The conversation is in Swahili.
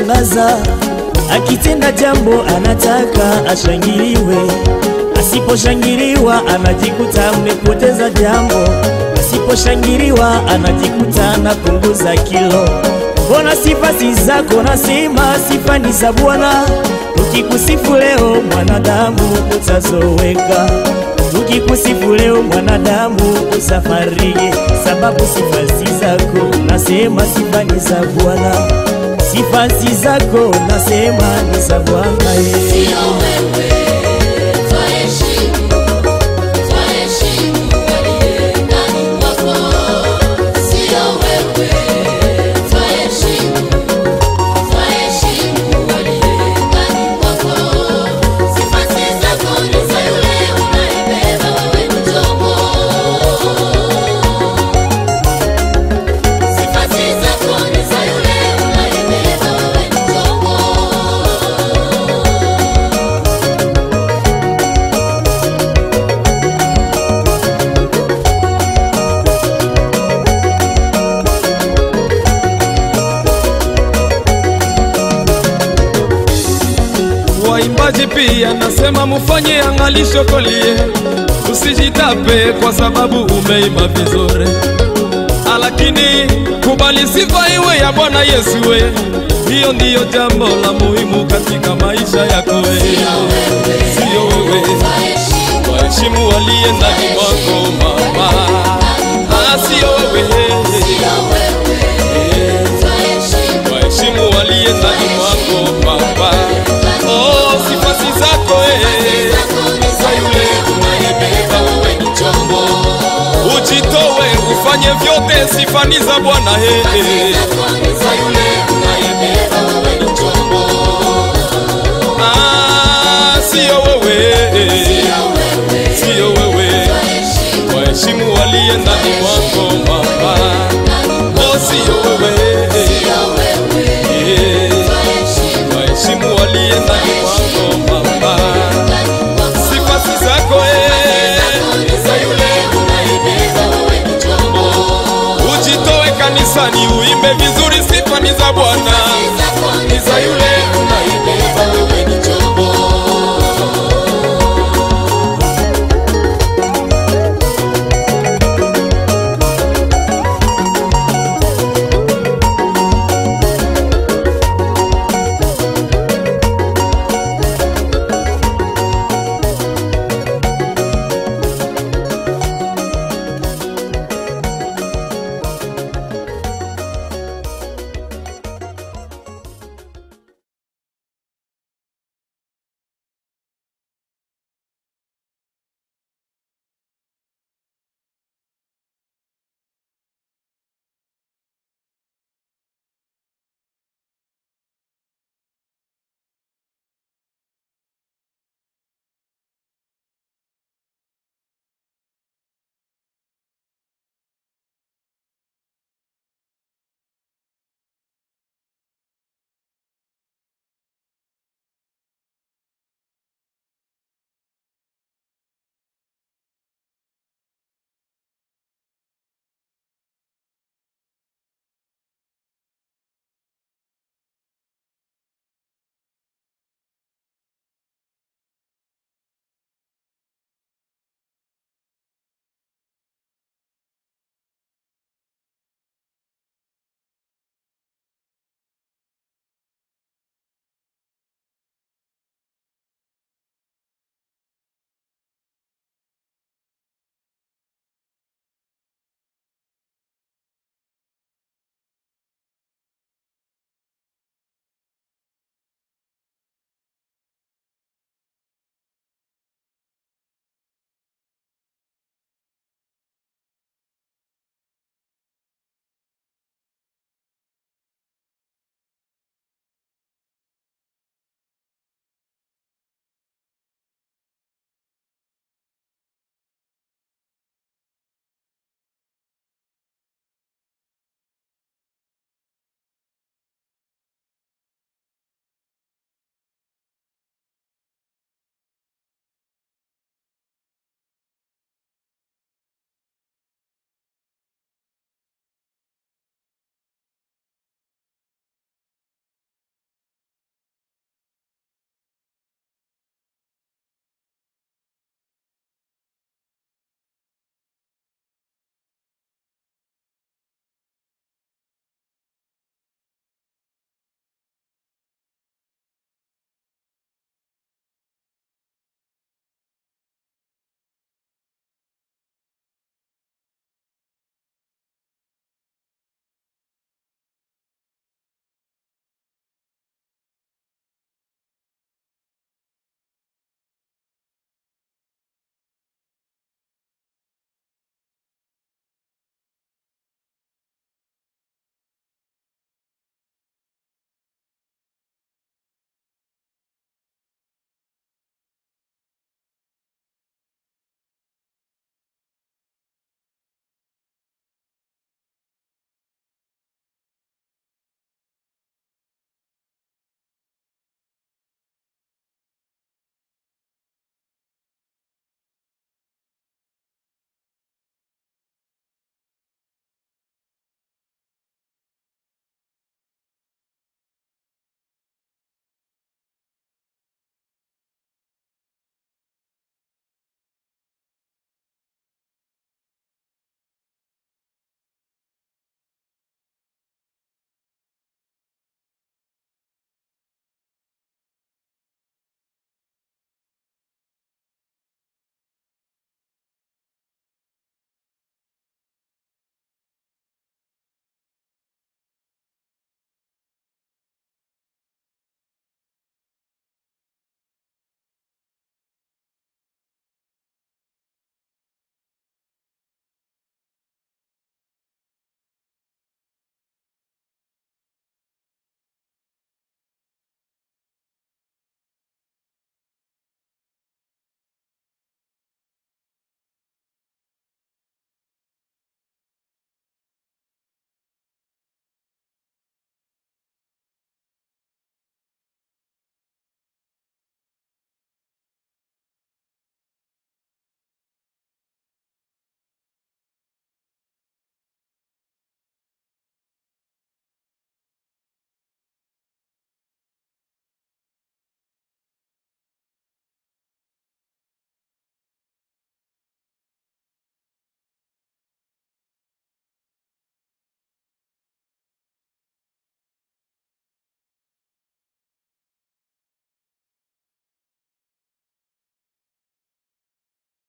kushangaza, akitenda jambo anataka ashangiliwe, asiposhangiliwa anajikuta amepoteza jambo, asiposhangiliwa anajikuta anapunguza kilo. Mbona sifa si zako, nasema sifa ni za Bwana. Tukikusifu leo mwanadamu utazoweka, tukikusifu leo mwanadamu usafarige, sababu sifa si zako, nasema sifa ni za Bwana. Sifa si zako, nasema ni za Bwana. eh. Sio wewe, twaheshimu, twaheshimu aliye ndani mwako. Sio wewe, twaheshimu, twaheshimu aliye ndani mwako. Sifa si zako, ni za yule unayebeba wewe mchongo. Sifa si zako, ni za yule unayebeba wewe mchongo. Waimbaji pia nasema mufanye angalisho kolie, usijitape kwa sababu umeimba vizuri, lakini kubali sifa iwe ya Bwana Yesu we. Hiyo ndiyo jambo la muhimu katika maisha yako we. Sio wewe, waheshimu waliye ndani mwako mama, Ah, sio wewe, waheshimu waliye ndani mwako baba. Oh, sifa si zako eh, za yule unayebeba wewe ni chombo. Ujitowe ufanye vyote, sifa ni za Bwana eh, eh, za yule unayebeba wewe ni chombo. Ah, sio wewe, eh, sio wewe, waheshimu waliye ndani mwako baba. Oh, sio wewe, eh, waheshimu waliye ndani mwako baba. Sifa si zako eh, za yule unayebeba wewe ni chombo. Ujitoe kanisani uimbe vizuri, sifa ni za Bwana